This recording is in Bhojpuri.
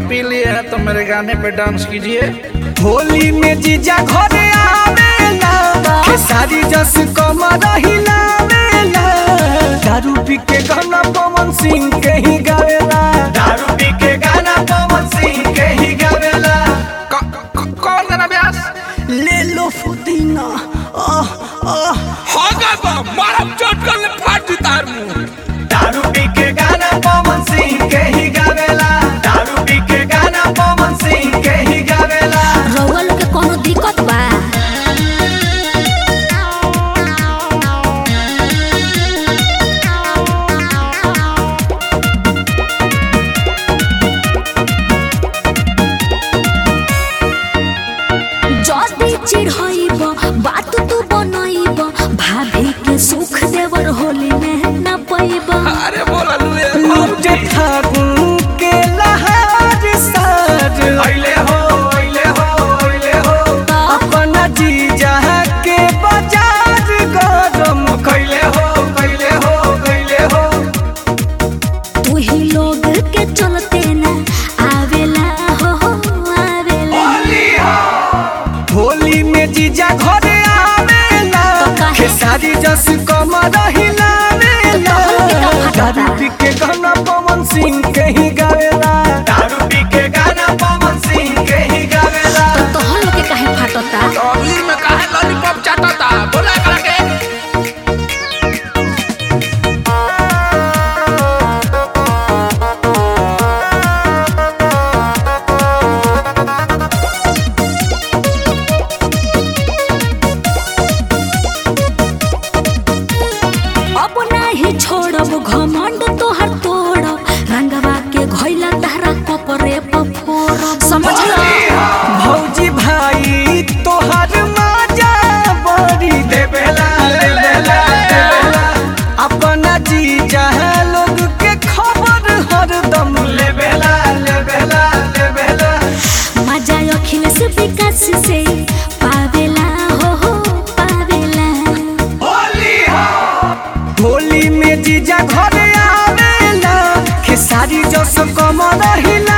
पी लिए हैं तो मेरे गाने पे डांस कीजिए होली में जीजा घरे आवेला खेसारी जस कमर हिलावेला दारू पी के गाना पवन सिंह के ही गावेला दारू पी के गाना पवन सिंह के ही गावेला क- क- कौन गाना ब्यास ले लो फुदीना आह आह होगा तो मारम चोट कर ले फाट तार मुंह दारू पी के गाना पवन सिंह के ही गावेला दारू पी के गाना पवन सिंह के ही गावेला रउआ लोग के कोनो दिक्कत बा जदी चिढ़ाइब बात तू बनाइब भाभी के सुख देवर होली में न पैब अरे बोला लुए लूटे फागुन के लहर सार अइले हो अइले हो अइले हो अपना जीजा के बाजार गरम कइले हो कइले हो कइले हो तू ही लोग के चलते न आवेला हो हो, आवेला होली में जीजा घरे आवेला तो काहे? खेसारी जस कमर हिलावेला दारू पी के गाना पवन सिंह के ही गावेला दारू पी के गाना पवन सिंह के ही गावेला तो तोहर लोग के काहे फाटता अगली में काहे लॉलीपॉप चाटता बोला करा के अब नाही छोड़ब घमंड तोहर तोड़ब रंगवा के घोइला तहरा कपरे पफोड़ब समझला भौजी भाई तोहर माजा बड़ी देवेला देवेला देवेला अपना जीजा लोग के खबर हरदम लेवेला लेवेला लेवेला मजा अखिलेश विकास से पावेला हो हो पावेला होली में जीजा घरे आवेला खेसारी जस कमर हिला